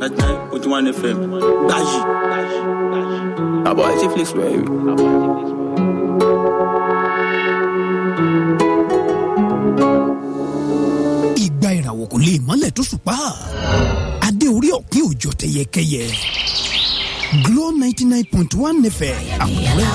ninety nine point one fm gbayi. àbọ̀ àti flex wẹ̀rẹ̀. ìgbà ìràwọ̀ kò lè mọ́lẹ̀ tó ṣùpá adé orí ọ̀kín òjò tẹyẹkẹyẹ Glo ninety nine point one fm àkúrẹ́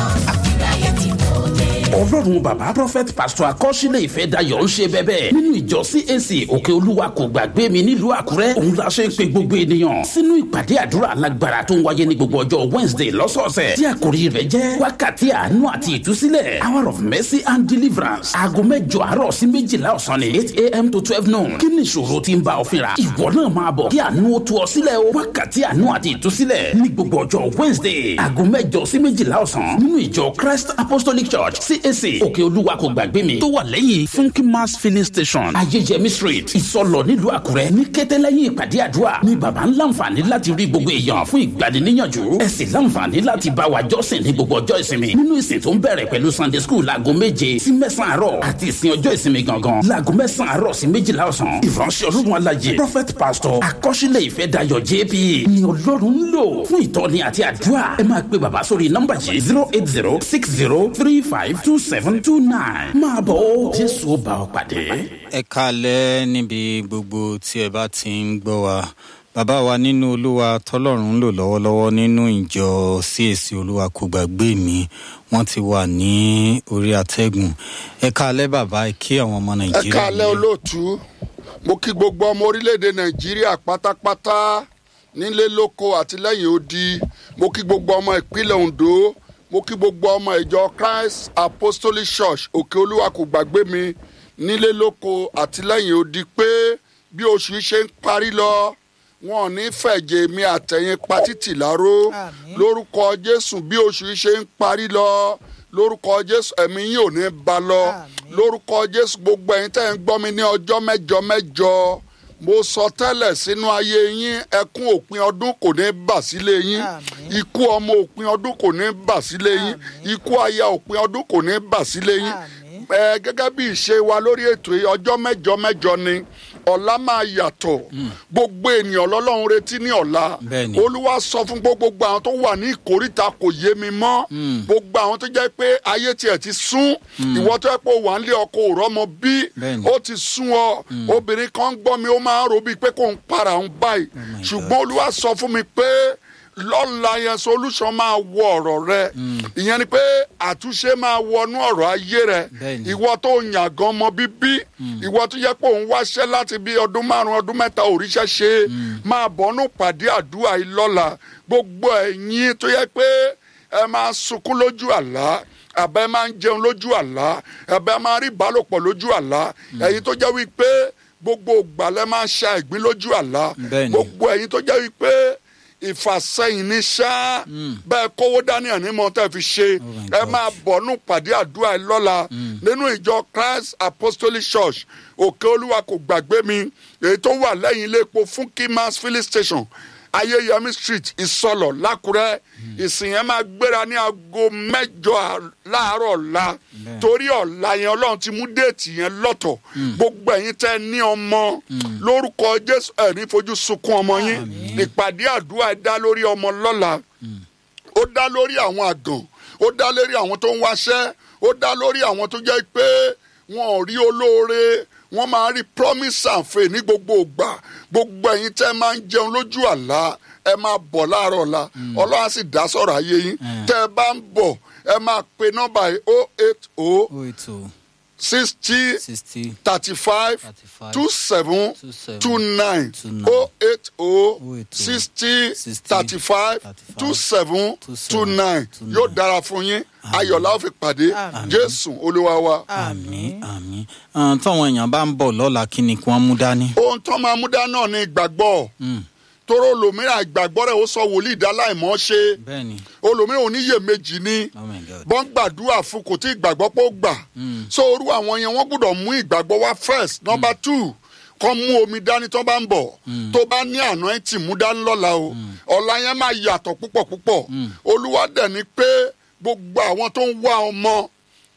ọlọ́run bàbá prophet pastor akọ́sílẹ̀ ìfẹ́ dayọ̀ ń ṣe bẹ́bẹ́ nínú ìjọ cac òkè olúwa kò gbàgbé mi nílùú àkúrẹ́ òun la ṣe ń pe gbogbo ènìyàn sínú ìpàdé àdúrà alágbára tó ń wáyé ní gbogbo ọjọ́ wednesday lọ́sọ̀ọ̀sẹ̀ tí àkòrí rẹ̀ jẹ́ wákàtí àánú àti ìtúsílẹ̀ hour of mercy and deliverance aago mẹ́jọ àárọ̀ sí méjìlá ọ̀sán ní eight a.m. to twelve noon kí ni ìṣòro tí ń bá ọ fínra ìwọ náà máa bọ̀ kí àánú ó tú ọ sílẹ̀ o wákàtí àánú àti ìtúsílẹ̀ ní gbogbo ọjọ́ wednesday aago mẹ́jọ sí méjìlá ọ̀sán nínú ìjọ christ apostolic church cac òkè olúwa kò gbàgbé mi tó wà lẹ́yìn funky mass filling station ayéjẹmí street ìsọlọ nílùú àkúrẹ́ ní kété lẹ́yìn ìpàdé àdúrà ní baba ń láǹfààní láti rí gbogbo èèyàn fún ìgbaniníyànjú ẹ sì láǹfààní láti bá wa jọ́sìn ní gbogbo ọjọ́ ìsinmi nínú ìsìn tó ń bẹ̀rẹ̀ pẹ̀lú sunday school láago méje sí mẹ́sàn-án àárọ̀ àti ìsìn ọjọ́ ìsinmi gangan láago mẹ́sàn-án àárọ̀ sí méjìlá ọ̀sán ìránṣẹ́ ọlọ́run alájẹ prophet pastor akọ́ṣílẹ̀ ìfẹ́ dayọ̀ jp ni ọlọ́run ń lò fún ìtọ́ni àti àdúrà ẹ máa pe bàbá sórí nọ́mbà yìí zero eight zero six zero three five two seven two nine máa bọ̀ ó jésù ó bá ọ pàdé. ẹ kalẹ̀ níbi gbogbo tí ẹ bá ti ń gbọ́ wa bàbá wa nínú olúwa tọlọ́run ń lò lọ́wọ́lọ́wọ́ nínú ìjọ cac olúwa kò gbàgbé mi wọ́n ti wà ní orí atẹ́gùn ẹ kalẹ̀ bàbá ẹ kí àwọn ọmọ ẹ nàìjíríà káalẹ́ nílé. olóòtú mo kí gbogbo ọmọ orílẹ̀-èdè nàìjíríà pátápátá nílé lóko àti lẹ́yìn odi mo kí gbogbo ọmọ ìpínlẹ̀ ondo mo kí gbogbo ọmọ ìjọ christ apostolic church òkè olúwa kò gbàgbé mi nílé lóko àti lẹ́yìn odi pé bí oṣù yìí ṣe ń parí lọ wọn ò ní fẹ̀jẹ̀ mi àtẹ̀yìn patítì láró lórúkọ jésù bí oṣù yìí ṣe ń parí lọ lórúkọ jésù ẹ̀mí yín ò ní ba lọ lórúkọ jésù gbogbo ẹ̀yin tẹ́ ń gbọ́ mi ní ọjọ́ mẹ́jọ mẹ́jọ mo sọ tẹ́lẹ̀ sínú ayé yín ẹkún òpin ọdún kò ní bà sílé yín ikú ọmọ òpin ọdún kò ní bà sílé yín ikú aya òpin ọdún kò ní bà sílé yín ẹ gẹ́gẹ́ bí ìṣe wa lórí ètò yìí ọjọ́ mẹ́jọ mẹ́jọ ni ọ̀la máa yàtọ̀ gbogbo ènìyàn lọ́lọ́run retí ní ọ̀la Bẹ́ẹ̀ni. olúwa sọ fún gbogbo àwọn tó wà ní ìkóríta kò yé mi mọ́ gbogbo àwọn tó jẹ́ pé ayé tiẹ̀ ti sún ìwọ tó yẹ pé o wà nílé ọkọ òrọ́mọ bí Bẹ́ẹ̀ni. ó ti sún ọ obìnrin kan ń gbọ́ mi ó máa ń ro bíi pé kò ń para òun báyìí my ṣùgbọ́n olúwa sọ fún mi pé lọ́la yẹn solution máa wọ ọ̀rọ̀ rẹ ìyẹn ni pé àtúnṣe máa wọnú ọ̀rọ̀ ayé rẹ Bẹ́ẹ̀ni. ìwọ tó yàn gan ọmọ bíbí ìwọ tó yẹ pé òun wáṣẹ́ láti bí ọdún márùn ọdún mẹ́ta òríṣẹ́ ṣe máa bọ́nú pàdé àdúrà yìí lọ́la gbogbo ẹ̀yin tó yẹ pé ẹ máa sunkún lójú àlá àbẹ máa ń jẹun lójú àlá àbẹ máa rí ìbálòpọ̀ lójú àlá ẹ̀yin tó jẹ́ wípé gbogbo ìgbàlẹ̀ máa ń ṣa ìgbín lójú àlá Bẹ́ẹ̀ni. gbogbo ẹ̀yin tó jẹ́ wípé ìfàsẹ́yìn ní ṣá bẹ́ẹ̀ kówó dání ẹ̀ ní mọ́ tẹ́ fi ṣe my ẹ God. máa bọ̀nú pàdé àdúrà ẹ lọ́la nínú ìjọ christ apostolic church òkè olúwa kò gbàgbé mi èyí tó wà lẹ́yìn ilé epo fún kimas filling station ayéyẹmí street ìsọlọ lákùrẹ́ ìsìn yẹn máa gbéra ní aago mẹ́jọ à- láàárọ̀ ọ̀la torí ọ̀la yẹn ọlọ́run ti mú déètì yẹn lọ́tọ̀ gbogbo ẹ̀yin tẹ́ ní ọmọ lórúkọ jésù ẹ̀ ní fojú sunkún ọmọ yín ìpàdé àdúrà ẹ dá lórí ọmọ lọ́la ó dá lórí àwọn àgàn ó dá lórí àwọn tó ń wáṣẹ́ ó dá lórí àwọn tó jẹ́ pé wọn ò rí olóore wọ́n máa rí promise and faith ní gbogbo ìgbà gbogbo ẹ̀yin tẹ́ máa ń jẹun lójú àlá ẹ máa bọ̀ láàárọ̀ ọ̀la ọlọ́run á sì dá sọ̀rọ̀ ayé yín tẹ́ ẹ bá ń bọ̀ ẹ máa pe nọ́mbà yìí o eight o oh eight oh sixty sixty thirty five 35, two seven 27, two nine 29, o eight o 080, sixty 60, thirty five 35, two seven 27, two nine 29. yóò dára fún yín ayọ̀lá ó fi pàdé jésù olúwa wa. àmì àmì Ah, táwọn èèyàn bá ń bọ̀ lọ́la kí ni kí wọ́n mú dání. ohun tó máa mú dá náà ní ìgbàgbọ́ tóró olòmíràn ìgbàgbọ́ rẹ̀ ó sọ wòlíì dá láìmọ́ ṣe bẹ́ẹ̀ni olòmíràn oníyèméjì ni oh my god bọ́n gbàdúrà fún kò tí ìgbàgbọ́ pé ó gbà so orú àwọn yẹn wọ́n gbọ́dọ̀ mú ìgbàgbọ́ wá first number two kọ́ mú omi dání tó bá ń bọ̀ tó bá ní àná ẹ̀ tì mú dání lọ́la o ọ̀la yẹn máa yàtọ̀ púpọ̀ púpọ̀ olúwa dẹ̀ ni pé gbogbo àwọn tó ń wá ọmọ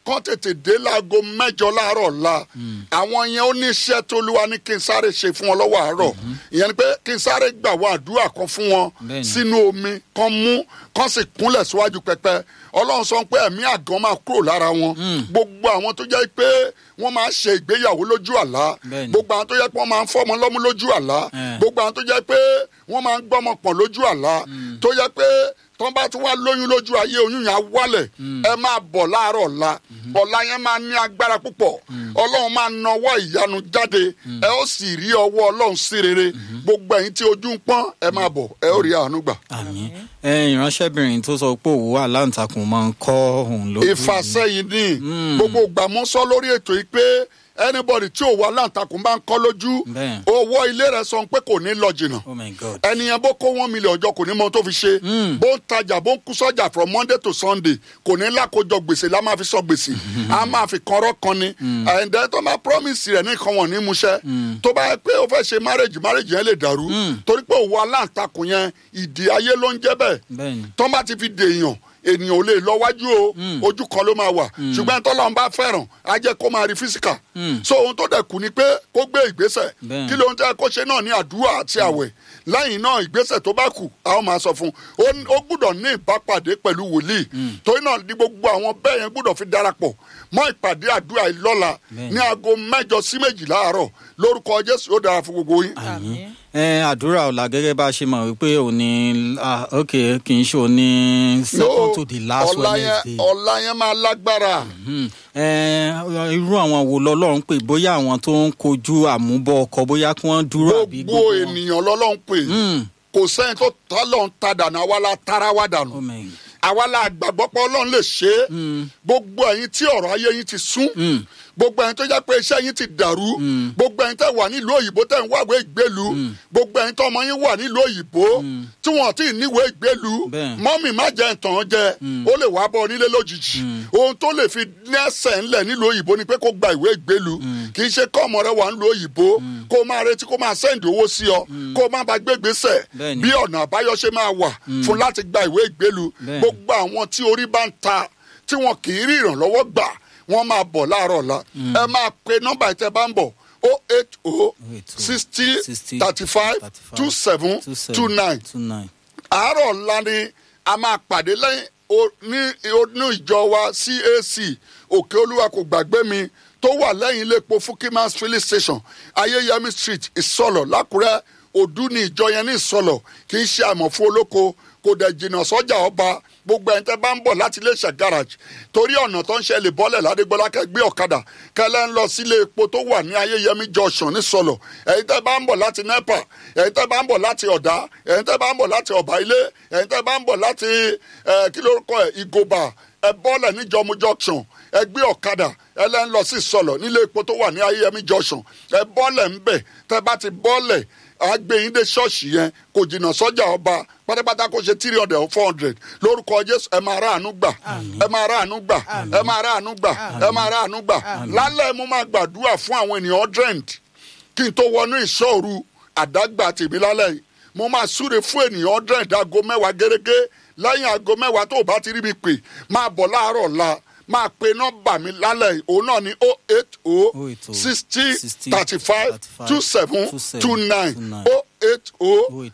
kán tètè dé láago mẹ́jọ láàárọ̀ la àwọn yẹn ó ní iṣẹ́ tó lúwa ní kí n sáré ṣe fún wọn lọ́wọ́ àárọ̀ ìyẹn ni pé kí n sáré gbà wá àdúrà kan fún wọn Bẹ́ẹ̀ni. sínú omi kan mú kan sì kúnlẹ̀ síwájú pẹpẹ ọlọ́run sọ pé ẹ̀mí àgàn máa kúrò lára wọn gbogbo àwọn tó jẹ́ pé wọ́n máa ṣe ìgbéyàwó lójú àlá Bẹ́ẹ̀ni. gbogbo àwọn tó jẹ́ pé wọ́n máa ń fọ́mọ lọ́mú lójú àlá Eh. gbogbo àwọn tó jẹ́ pé wọ́n máa ń gbọ́mọ pọ̀ lójú àlá tó jẹ́ pé tọ́ bá tún wá lóyún lójú ayé oyún yẹn á wálẹ̀ ẹ máa bọ̀ láàárọ̀ ọ̀la ọ̀la yẹn máa ní agbára púpọ̀ ọlọ́run máa nawọ́ ìyanu jáde ẹ ó sì rí ọwọ́ ọlọ́run sí rere gbogbo ẹ̀yin tí ojú ń pọ́n ẹ máa bọ̀ ẹ ó rí àánú gbà. àmì ẹ ìránṣẹ́bìnrin tó sọ pé òwú aláǹtakùn máa ń kọ́ òun lójú ìfàsẹ́yìn ní gbogbo ìgbà mú sọ lórí ètò yìí pé anybody tí òwò aláǹtakùn bá ń kọ́ lójú Bẹ́ẹ̀. owó ilé rẹ̀ sọ pé kò ní lọ jìnnà oh my god ẹnìyẹn bó kó one million ọjọ́ kò ní mọ ohun tó fi ṣe bó ń tajà bó ń kú sọ́jà from monday to sunday kò ní lákòjọ gbèsè la máa fi sọ gbèsè a máa fi kọ́rọ́ kan ni ẹ̀ǹdẹ́ tó máa promise rẹ̀ nìkan wọ̀n ní musẹ́ tó bá yẹ pé ó fẹ́ ṣe marriage marriage yẹn lè dàrú torí pé òwò aláǹtakùn yẹn ìdí ayé ló ń jẹ́ bẹ́ẹ̀ bẹ́ẹ̀ni tó bá ti fi dèèyàn ènìyàn ò lè lọ wájú o ojú kan ló máa wà ṣùgbọ́n tọ́lọ́run bá fẹ́ràn á jẹ́ kó máa rí físíkà so ohun tó dẹ̀ kù ni pé kó gbé ìgbésẹ̀ Bẹ́ẹ̀. kí ló ń tẹ́ kó ṣe náà ní àdúrà àti àwẹ̀ lẹ́yìn náà ìgbésẹ̀ tó bá kù a ó máa sọ fún un Ó- ó gbúdọ̀ ní ìbápàdé pẹ̀lú wòlíì torí náà ní gbogbo àwọn bẹ́ẹ̀ yẹn gbúdọ̀ fi darapọ̀ mọ́ ìpàdé àdúrà yìí lọ́la Bẹ́ẹ̀. ní aago mẹ́jọ sí méjìlá àárọ̀ lórúkọ jésù ó dára fún gbogbo yín. àmì ẹ àdúrà ọ̀la gẹ́gẹ́ bá a ṣe mọ̀ wípé òní ah, ok kì í ṣe òní second to the last ọ̀la yẹn wednesday ọ̀la yẹn máa lágbára. Hmm. ẹ irú àwọn wo lọlọ́run pé bóyá àwọn tó ń kojú àmúbọ̀ ọkọ̀ bóyá kí wọ́n dúró àbí gbogbo wọn? ènìyàn lọ́lọ́run pè kò sẹ́yìn tó tọ́lọ́run ta dànù àwa la tara wa dànù Oh my- àwa la gbàgbọ́ pé ọlọ́run lè ṣe é gbogbo ẹ̀yin tí ọ̀rọ̀ ayé yín ti sún gbogbo ẹ̀yin tó jẹ́ pé iṣẹ́ yín ti dàrú gbogbo ẹ̀yin tẹ́ wà nílùú òyìnbó tẹ́ ń wáwé ìgbélu gbogbo ẹ̀yin tọ́mọ yín wà nílùú òyìnbó tí wọ́n ti níwèé ìgbélu Bẹ́ẹ̀. mọ́mì má jẹ́ ìtàn jẹ ó lè wá bọ́ onílé lójijì ohun tó lè fi lẹ́sẹ̀ ńlẹ̀ nílùú òyìnbó ni pé kó gba ìwé ìgbélu kì í ṣe kọ́ ọmọ rẹ wà nílùú òyìnbó kó máa retí kó máa sẹ́ǹdì owó sí ọ kó má ba gbégbèsè Bẹ́ẹ̀ni. bí ọ̀nà àbáyọ ṣe máa wà fún láti gba ìwé ìgbélu Bẹ́ẹ̀ni. gbogbo àwọn tí orí bá ń ta tí wọn kì í rí ìrànlọ́wọ́ gbà wọ́n máa bọ̀ láàárọ̀ ọ̀la ẹ máa pe nọ́mbà ìtẹ́ bá ń bọ̀ o eight o sixty thirty five two seven two nine two nine àárọ̀ ọ̀la ni a máa pàdé lẹ́yìn o- ní inú ìjọ wa cac òkè olúwa kò gbàgbé mi tó wà lẹ́yìn ilé epo fukimas filling station ayéyẹmí street ìsọlọ̀ lákùrẹ́ òdú ni ìjọ yẹn ní ìsọlọ̀ kì í ṣe àmọ̀fún olóko kò dẹ̀ jìnnà sọ́jà ọba gbogbo ẹni tẹ́ bá ń bọ̀ láti iléeṣẹ́ garage torí ọ̀nà tó ń ṣe lè bọ́lẹ̀ ládégbọ́lá kẹ́ gbé ọ̀kadà kẹlẹ́ ń lọ sílé epo tó wà ní ayéyẹmí junction ní sọlọ̀ ẹ̀yin tẹ́ bá ń bọ̀ láti nepa ẹ̀yin tẹ́ bá ń bọ̀ láti ọ̀dá ẹ̀yin tẹ́ bá ń bọ̀ láti ọ̀bà ilé ẹ̀yin tẹ́ bá ń bọ̀ láti ẹ̀, kí lórúkọ ẹ̀ ìgòbà ẹ bọ́lẹ̀ ní jọmú junction ẹ gbé ọ̀kadà ẹ lẹ́ ń lọ sí sọlọ̀ nílé epo tó wà ní ayéyẹmí junction ẹ bọ́lẹ̀ ń bẹ̀ tẹ́ bá ti bọ́lẹ̀ àgbẹ̀yìn dé ṣọ́ọ̀ṣì yẹn kò jìnnà sọ́jà ọba pátápátá kó ṣe three hundred or four hundred lórúkọ jésù ẹ máa ráàánú gbà ẹ máa ráàánú gbà ẹ máa ráàánú gbà ẹ máa ráàánú gbà lálẹ́ mo máa gbàdúrà fún àwọn ènìyàn hundred kí n tó wọnú ìṣòro àdágbà tèmi lálẹ́ yìí mo máa súre fún ènìyàn hundred aago mẹ́wàá gẹ́gẹ́ lẹ́yìn aago mẹ́wàá tó o bá ti rí mi pè máa bọ̀ láàárọ̀ ọ̀la máa pe nọ́mbà mi lálẹ́ yìí òun náà ní o eight o sixty thirty five two seven two nine o eight o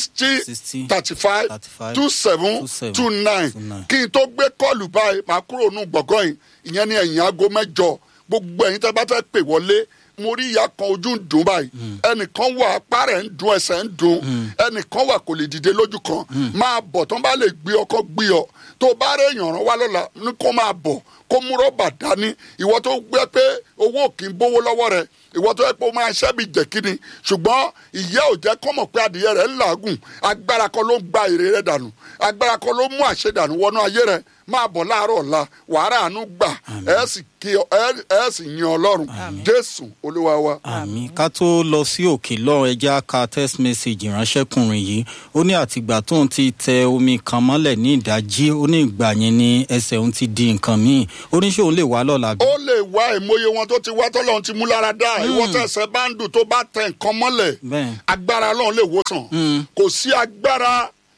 sixty thirty five two seven two nine kí n tó gbé kọ́ọ̀lù báyìí máa kúrò nù gbọ̀ngàn yìí ìyẹn ní ẹ̀yìn aago mẹ́jọ gbogbo ẹ̀yin tẹ́ bá fẹ́ pè wọlé mo rí ìyá kan ojú ń dùn báyìí ẹnìkan wà apá rẹ̀ ń dùn ẹsẹ̀ ń dùn ẹnìkan wà kò lè dìde lójú kan máa bọ̀ tán bá lè gbé ọkọ gbé ọ tó bá rẹ̀ yàn rán wá lọ́la ní kó máa bọ̀ kó mú rọ́bà dání ìwọ tó gbé pé owó kì í bówó lọ́wọ́ rẹ̀ ìwọ tó yẹ pé o máa ṣẹ́ bí jẹ̀kíni ṣùgbọ́n ìyá ò jẹ́ kọ́mọ̀ pé adìyẹ rẹ̀ ń làágùn agbára kan ló ń gba èrè rẹ̀ dànù agbára kan ló mú àṣedànù wọnú ayé rẹ̀ máa bọ̀ láàárọ̀ ọ̀la wàhálà àánú gbà ẹ sì kí ọ- ẹ- ẹ sì yan ọlọ́run jésù olúwa wa. àmì ká tó lọ sí òkè lọ́run ẹja ka text message ìránṣẹ́kùnrin yìí ó ní àtìgbà tóun ti tẹ omi kan mọ́lẹ̀ ní ìdájí ó ní ìgbà yẹn ní ẹsẹ̀ òun ti di nǹkan míì ó ní ṣé òun lè wá lọ́la bí. ó lè wá ìmọye wọn tó ti wá tọ́lọ́run ti mú lára dá ìwọ tẹ̀sẹ̀ bá ń dùn tó bá tẹ nǹkan mọ́lẹ̀ Bẹ́ẹ̀. agbára ọlọ́run lè wò sàn kò sí agbára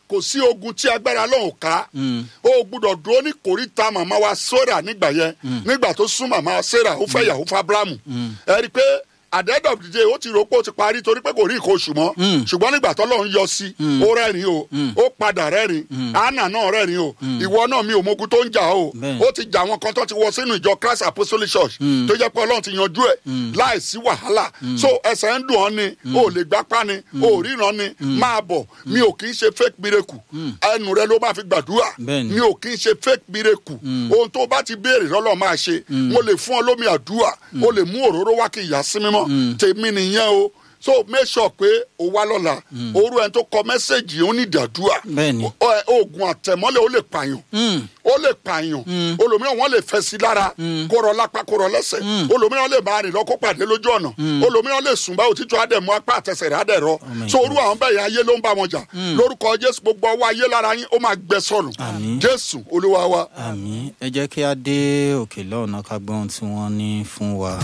kò sí ogun tí agbára lọ́hùn ká o gbúdọ̀ dúró ní kòríta màmá wa sora nígbà yẹn nígbà tó sún màmá wa sarah ó fẹ́ yàwó fabramu ẹ rí i pé at the end of the day ó ti rò pé ó ti parí torí pé kò rí nǹkan oṣù mọ́ ṣùgbọ́n nígbà tó lọ́n yọ sí ó rẹ́rìn o ó padà rẹ́rìn anna náà rẹ́rìn o ìwọ náà mi ò mogun tó ń jà o Bẹ́ẹ̀. ó ti jà àwọn kan tó ti wọ sínú ìjọ christ apostolic church tó jẹ́ pé ọlọ́run ti yanjú ẹ̀ láì sí wàhálà so ẹsẹ̀ ń dùn ọ́ ni o ò lè gbápá ni o ò ríran ni máa bọ̀ mi ò kì í ṣe fake miracle ẹnu rẹ ló máa fi gbàdúrà Bẹ́ẹ̀ ni. mi ò kì í ṣe fake miracle ohun tó bá ti béèrè lọ́lọ́ máa ṣe mo lè fún ọ lómi àdúrà o lè mú òróró wá kí ìyá sí mímọ́ tèmi nìyẹn o so make sure pé o wá lọ́la orú ẹni tó kọ mẹ́sẹ̀gì ó ní ìdàdúrà Bẹ́ẹ̀ ni. Ọ- ẹ, oògùn àtẹ̀mọ́lẹ̀ ó lè pààyàn ó lè pààyàn olòmíràn wọn lè fẹ́ sí lára kó rọ lápá kó rọ lẹ́sẹ̀ olòmíràn lè máa rìn lọ kó pàdé lójú ọ̀nà olòmíràn lè sùn bá òtítọ́ àdẹ̀mú apá àtẹsẹ̀ rẹ̀ àdẹ̀rọ so orú àwọn bẹ́ẹ̀ yẹn ayé ló ń bá wọn jà lórúkọ jésù gbogbo ọwọ́ ayé lára yín ó máa gbẹ sọnù jésù olúwa wa. àmì ẹ jẹ́ kí á dé òkè lọ́ọ̀nà ká gbọ́ ohun tí wọ́n ní fún wa.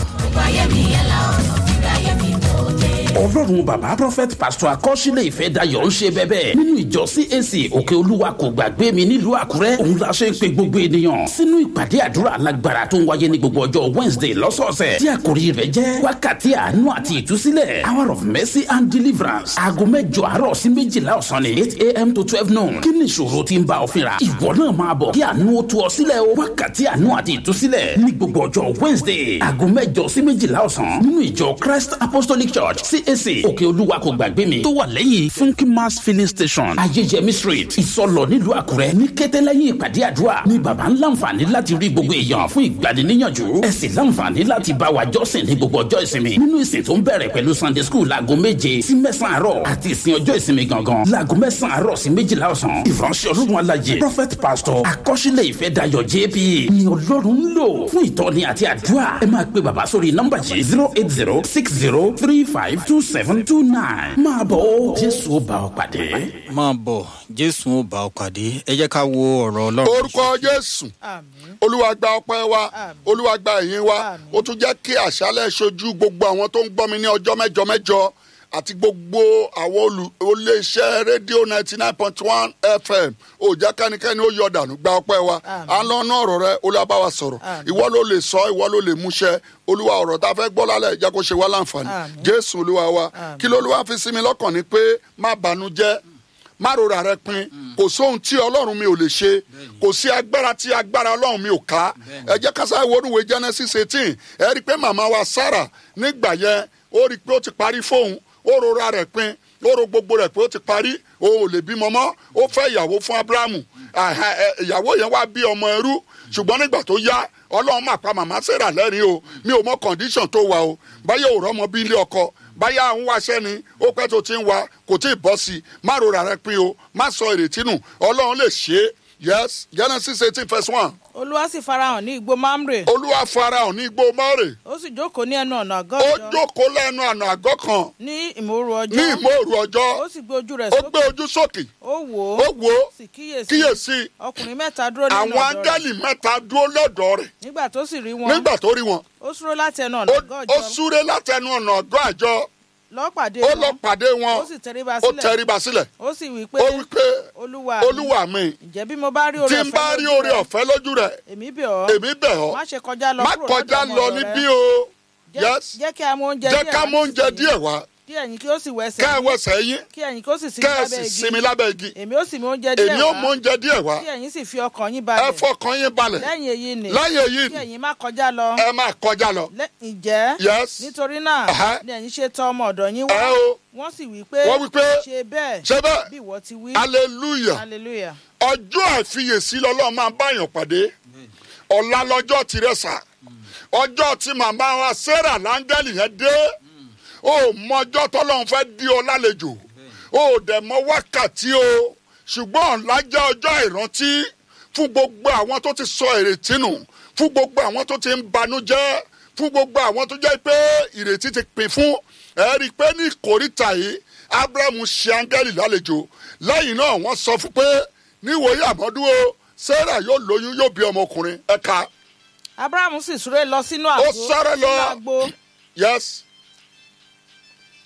ọlọ́run bàbá prophet pastor akọ́sílẹ̀ ìfẹ́ dayọ̀ ń ṣe bẹ́bẹ́ nínú ìjọ cac òkè olúwa kò gbàgbé mi nílùú àkúrẹ́ òun la ṣe ń pe gbogbo ènìyàn sínú ìpàdé àdúrà alágbára tó ń wáyé ní gbogbo ọjọ́ wednesday lọ́sọ̀ọ̀sẹ̀ tí àkòrí rẹ̀ jẹ́ wákàtí àánú àti ìtúsílẹ̀ hour of mercy and deliverance aago mẹ́jọ àárọ̀ sí méjìlá ọ̀sán ni eight am to twelve noon kí ni ìṣòro tí ń bá ọ fínra ìwọ náà máa bọ̀ kí àánú ó tú ọ sílẹ̀ o wákàtí àánú àti ìtúsílẹ̀ ní gbogbo ọjọ́ wednesday aago mẹ́jọ sí méjìlá ọ̀sán nínú ìjọ christ apostolic church cac òkè olúwa kò gbàgbé mi tó wà lẹ́yìn funky mass filling station ayéjẹmí street ìsọlọ nílùú àkúrẹ́ ní kété lẹ́yìn ìpàdé àdúrà ní baba ń láǹfààní láti rí gbogbo èèyàn fún ìgbaniníyànjú ẹ sì láǹfààní láti bá wa jọ́sìn ní gbogbo ọjọ́ ìsinmi nínú ìsìn tó ń bẹ̀rẹ̀ pẹ̀lú sunday school láago méje sí mẹ́sàn-án àárọ̀ àti ìsìn ọjọ́ ìsinmi gangan láago mẹ́sàn-án àárọ̀ sí méjìlá ọ̀sán ìránṣẹ́ ọlọ́run alájẹ prophet pastor akọ́ṣílẹ̀ ìfẹ́ dayọ̀ jp ni ọlọ́run ń lò fún ìtọ́ni àti àdúrà ẹ máa pe bàbá sórí nọ́mbà yìí zero eight zero six zero three five two seven two nine máa bọ̀ ó jésù ó bá ọ pàdé. máa bọ̀ jésù ó bá ọ pàdé ẹ jẹ́ ká wo ọ̀rọ̀ ọlọ́run. orúkọ jésù olúwa gba ọpẹ wa olúwa gba ẹyìn wa ó tún jẹ kí àṣálẹ ṣojú gbogbo àwọn tó ń gbọ́ mi ní ọjọ́ mẹ́jọ mẹ́jọ àti gbogbo àwọn olù- olóṣẹ́ rédíò ninety nine point one fm òjá kánikẹ́ni ó yọ dànù gba ọpẹ́ wa à ń lọ ná ọ̀rọ̀ rẹ olúwa bá wa sọ̀rọ̀ ìwọ ló lè sọ ìwọ ló lè múṣẹ olúwa ọ̀rọ̀ tá a fẹ́ gbọ́ lálẹ́ ìjà kó ṣe wá láǹfààní jésù olúwa wa kí ló olúwa fi sí mi lọ́kàn ni pé má banú jẹ́ má rora rẹ pin kò sóhun tí ọlọ́run mi ò lè ṣe kò sí agbára tí agbára ọlọ́run mi ò ká ẹ jẹ́ kásá ìwọ́nùwé genesis eighteen ẹ rí i pé màmá wa sarah nígbà yẹn ó rí i pé ó ti parí fóun ó rora rẹ̀ pin ó ro gbogbo rẹ̀ pé ó ti parí òun ò lè bímọ mọ́ ó fẹ́ ìyàwó fún abrahamu Àhà, ẹ, ìyàwó yẹn wá bí ọmọ ẹrú ṣùgbọ́n nígbà tó yá ọlọ́run máa pa màmá sarah lẹ́rìn o mi ò mọ condition tó wà o báyọ̀ ò rọ́mọ bí ilé ọkọ báyà ń wáṣẹ́ ni ó pẹ́ tó ti ń wa kò tí ì bọ́ sí i má rora rẹ pin o má sọ ìrètí nù ọlọ́run lè ṣe é yes genesis eighteen verse one olúwa sì farahàn ní igbó mamre olúwa farahàn ní igbó mọ́rè ó sì jókòó ní ẹnu ọ̀nà àgọ́ ó ìjọ jókòó lẹ́nu àná àgọ́ kan ní ìmòoru ọjọ́ ní ìmòòrù ọjọ́ ó sì gbé ojú rẹ̀ ó gbé sókè ojú sókè ó wò ó ó wò ó sì kíyèsí kíyèsí ọkùnrin mẹ́ta dúró nínú àwọn ọ̀dọ̀ rẹ̀ áńgẹ́lì mẹ́ta dúró lọ́dọ̀ rẹ̀ nígbà tó sì rí wọn nígbà tó rí wọn ó súró láti ẹnu ọ̀nà ó àgọ́ ó ìjọ súré látẹnu ọ̀nà àgọ́ àjọ lọ́pàdé ó wọn lọ pàdé wọn ó sì tẹríba ó sílẹ̀ tẹríba sílẹ̀ ó sì wí pé ó wí pé olúwa mi, olúwa mi ǹjẹ́ bí mo bá rí oore tí n bá ọ̀fẹ́ rí lójú oore rẹ, ọ̀fẹ́ lójú rẹ̀ èmi bẹ̀ ọ́ èmi bẹ̀ ọ́ má ṣe kọjá lọ má kúrò kọjá lọ́dọ̀ lọ ọmọ níbí rẹ. o Jẹ́- yes jẹ́ kí a mú oúnjẹ jẹ́ díẹ̀ ká wá mú oúnjẹ nísinsìnyí. díẹ̀ wá kí ẹ̀yin kí ó sì wẹsẹ̀ kẹ́ ẹ yín, wẹsẹ̀ yín kí ẹ̀yin kí ó sì sinmi kẹ́ ẹ lábẹ́ sì igi sinmi lábẹ́ igi èmi ó sì mú oúnjẹ díẹ̀ èmi ó wá mú oúnjẹ díẹ̀ wá kí ẹ̀yin sì fi ọkàn yín ẹ balẹ̀ fọkàn yín balẹ̀ lẹ́yìn èyí ni lẹ́yìn èyí kí ẹ̀yin má kọjá lọ ẹ máa kọjá lọ Lẹ́- ǹjẹ́ yes nítorí náà Ẹ̀hẹ́. ni ẹ̀yin ṣe tọ ọmọ ọ̀dọ̀ yín ẹ wá o wọ́n sì wí pé wọ́n wí pé ṣe bẹ́ẹ̀ ṣe bẹ́ẹ̀ bí ìwọ ti wí hallelujah hallelujah ọjọ́ àfiyèsí lọ́lọ́ máa báyàn pàdé ọ̀la lọ́jọ́ tirẹ̀ sà ọjọ́ tí màmá wa sarah láńgẹ́lì yẹn dé ó mọjọ́ tọ́lọ́run fẹ́ dí ọ lálejò ó dẹ̀ mọ wákàtí o ṣùgbọ́n ọ̀la jẹ́ ọjọ́ ìrántí fún gbogbo àwọn tó ti sọ ìrètí nù fún gbogbo àwọn tó ti ń banújẹ́ fún gbogbo àwọn tó jẹ́ pé ìrètí ti pin fún ẹ rí i pé ní ìkórìtà yìí abrahamu ṣe áńgẹ́lì lálejò lẹ́yìn náà wọ́n sọ fún pé níwòye àmọ́dún o sarah yóò lóyún yóò bí ọmọkùnrin ẹ̀ka abrahamu sì súré lọ sínú àgbo sáré lọ. sínú àgbo yes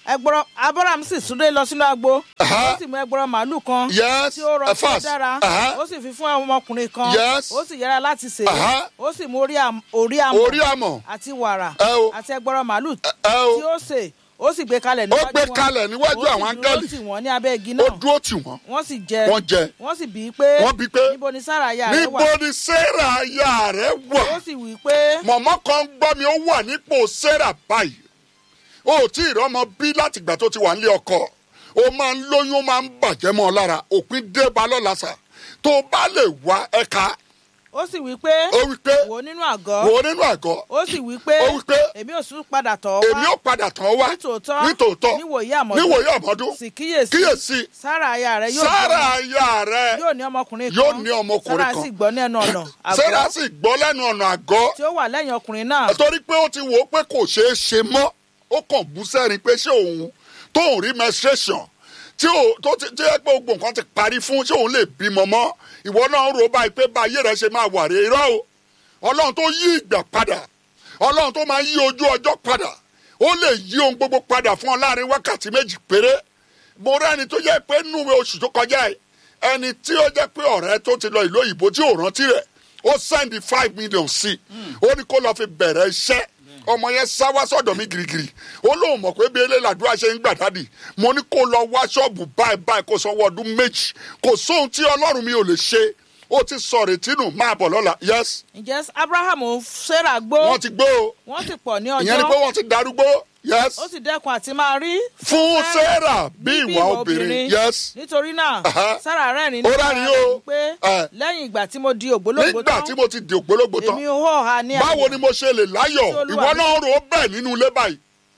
ẹgbọrọ abraham sì súré lọ sínú agbo Aha. ó sì mú ẹgbọrọ màálù kan Yes, tí ó rọ uh, tí ó fast. dára Aha. ó sì fi fún ọmọkùnrin kan Yes. ó sì yára láti sè Aha. é ó sì mú orí am- orí àmọ orí àmọ̀ àti wàrà Ẹ o. àti ẹgbọrọ màálù ẹ o. tí ó sè ó sì gbé kalẹ̀ Ó níwájú gbé wọn. kalẹ̀ níwájú Ó sì àwọn dúró áńgẹ́lì. tì wọ́n ní abẹ́ igi ó náà dúró tì wọ́n wọ́n sì jẹ Wọ́n jẹ. wọ́n sì bí i pé Wọ́n bí i pé, níbo ni sára aya rẹ níbo wà ni sarah aya rẹ wà ó sì wí pé mọ̀mọ́ kan gbọ́ mi ó wà nípò sarah báyìí o ò tí ì rọ́mọ bí láti ìgbà tó ti wà nílé ọkọ o máa ń lóyún ó máa ń bàjẹ́ mọ́ ọ lára òpin dé ba lọ́la sà tó o bá lè wá ẹ̀ka ó sì wí pé ó wí pé wò ó nínú àgọ́ wò ó nínú àgọ́ ó sì wí pé Ó wí pé, èmi ò sún padà tọ̀ ọ́ wá èmi ò padà tán wá nítòótọ́ nítòótọ́ níwòye àmọ́dún níwòye àmọ́dún sì kíyèsí kíyèsí sára aya rẹ yóò sarah bí aya rẹ ọmọ- yóò ní ọmọkùnrin kan yóò ní ọmọkùnrin sára kan. sì gbọ́ ní ẹnu ọ̀nà sarah àgọ́ sì gbọ́ lẹ́nu ọ̀nà àgọ́ tí ó wà lẹ́yìn ọkùnrin náà torí pé ó ti wò ó pé kò ṣeé ṣe mọ́ ó kàn bú sẹ́rin pé ṣé òun tóun rí menstruation tí ò tó ti tí ẹ pé gbogbo nǹkan ti parí fún ṣé òun lè bímọ mọ́ ìwọ náà ń rò báyìí pé báyé rẹ ṣe máa wà rè irọ́ o ọlọ́run tó yí ìgbà padà ọlọ́run tó máa yí ojú ọjọ́ padà ó lè yí ohun gbogbo padà fún ọ láàrin wákàtí méjì péré mo rẹ́ni tó jẹ́ pé núwe oṣù tó kọjá yìí ẹni tí ó jẹ́ pé ọ̀rẹ́ tó ti lọ ìlú òyìnbó tí ò rántí rẹ̀ ó sẹ́ndì five million sí i ó ní kó lọ́ọ́ fi bẹ̀rẹ̀ iṣẹ́ ọmọ yẹn sá wá sọ́dọ̀ mi girigiri ó lóun mọ̀ pé bí eléyìí làdúrà ṣe ń gbà dádì mo ní kó lọ wá ṣọ́ọ̀bù báyìí báyìí kó sanwó ọdún méjì kò sóhun tí ọlọ́run mi ò lè ṣe ó ti sọ retí nù máa bọ̀ lọ́la yes ǹjẹ́ abraham sarah gbó wọ́n ti gbó o wọ́n sì pọ̀ ní ìyẹn ni pé ọjọ́ wọ́n ti darúgbó yes ó sì dẹ́kun àti máa rí fún sarah bí bí ìwà obìnrin yes nítorí náà Aha. sára rẹ́rìn Ó rẹ́rìn o. pé Eh. lẹ́yìn ìgbà tí mo di ògbólógbò nígbà tán tí mo ti di ògbólógbò tán èmi ò hà ní báwo àyè. ni mo ṣe lè láyọ̀ Tí Olúwa ìwọ mi- náà rò ó bẹ́ẹ̀ nínú ilé báyìí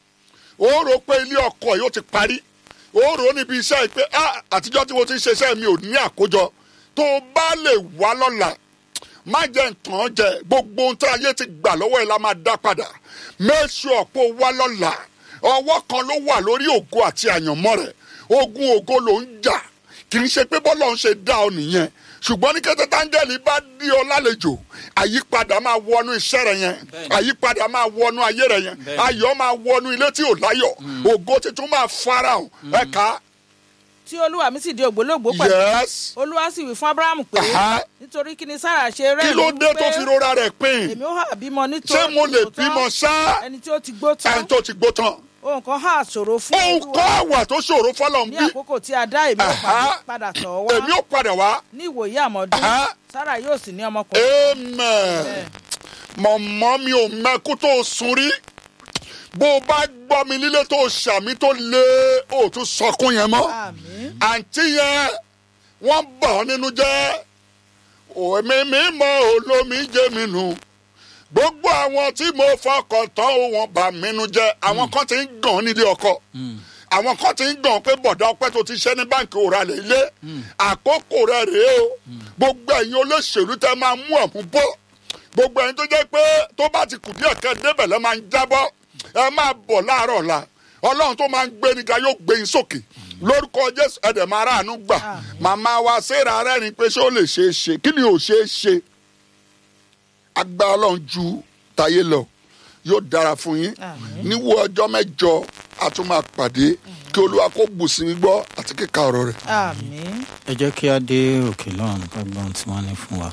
ó rò ó pé ilé ọkọ yóò ti parí ó rò ó níbi iṣẹ́ yìí pé ah àtijọ́ tí mo ti ń ṣe iṣẹ́ mi ò ní àkójọ tó o bá lè wá lọ́la má jẹ́ nǹkan jẹ gbogbo ohun tí ayé ti gbà lọ́wọ́ ẹ̀ la máa dá padà make sure pé o wá lọ́la ọwọ́ kan ló wà lórí ògo àti àyànmọ́ rẹ̀ ogun ògo ló ń jà kì í ṣe pé bọ́lá ń ṣe dá ọ nìyẹn ṣùgbọ́n ní kété táńgẹ́lì bá dí ọ lálejò àyípadà máa wọnú iṣẹ́ rẹ yẹn àyípadà máa wọnú ayé rẹ yẹn ayọ̀ máa wọnú ilé tí ò láyọ̀ ògo tuntun máa farahàn ẹ̀ka tí olúwa mi sì di ògbólógbò pẹ̀lú yes olúwa sì wí fún abraham pé Aha. nítorí kí ni sára ṣe rẹ́rìn kí ló dé tó fi rora rẹ̀ pín èmi ó hà bímọ nítorí ṣé mo lè tòótọ́ bímọ ṣá ẹni tí ó ti gbó tán ẹni tó ti gbó tán ohun kan hà ṣòro fún ohun olúwa kọ́ àwà tó ṣòro fọlọ́ ń ní bí àkókò tí a dá èmi ó Aha. padà- padà tọ̀ ọ́ èmi wá ò padà wá ní ìwòye àmọ́dún Aha. sára yóò sì ní ọmọkùnrin amen mọ̀mọ́ mi ò mẹ́kú tó sun rí bó o bá gbọ́ mi lílé tó ṣàmì tó lé o tún sọkún yẹn mọ́ àmín àǹtí yẹn wọ́n bà ọ́ nínú jẹ́ òmí mi mọ olómi jẹ́ mi nù gbogbo àwọn tí mo fọkàn tán ó wọn bà mí nínú jẹ́ àwọn kan ti ń gàn nílé ọkọ àwọn kan ti ń gàn pé bọ̀dá ọpẹ́ tó ti ṣẹ́ ní báǹkì òrà lè lé àkókò rẹ̀ rèé o gbogbo ẹ̀yin olóṣèlú tẹ́ máa mú ọ̀mú bọ́ gbogbo ẹ̀yin tó jẹ́ pé tó bá ti kù díẹ̀ kẹ́ débẹ̀ lẹ́ máa ń jábọ́ ẹ máa bọ̀ láàárọ̀ ọ̀la ọlọ́run tó máa ń gbé níga yóò gbé yín sókè lórúkọ jésù ẹ̀dẹ̀ máa ráàánú gbà màmá wa séra rẹ́rìn pé ṣé ó lè ṣeé ṣe kí ni ò ṣeé ṣe agbá ọlọ́run ju tayé lọ yóò dára fún yín Àmín. níwò ọjọ́ mẹ́jọ a tún máa pàdé kí olúwa kó bùsí mi gbọ́ àti kíka ọ̀rọ̀ rẹ̀. àmín ẹ jẹ́ kí á dé òkè lọ́run ká gbọ́n tí wọ́n ní fún wa.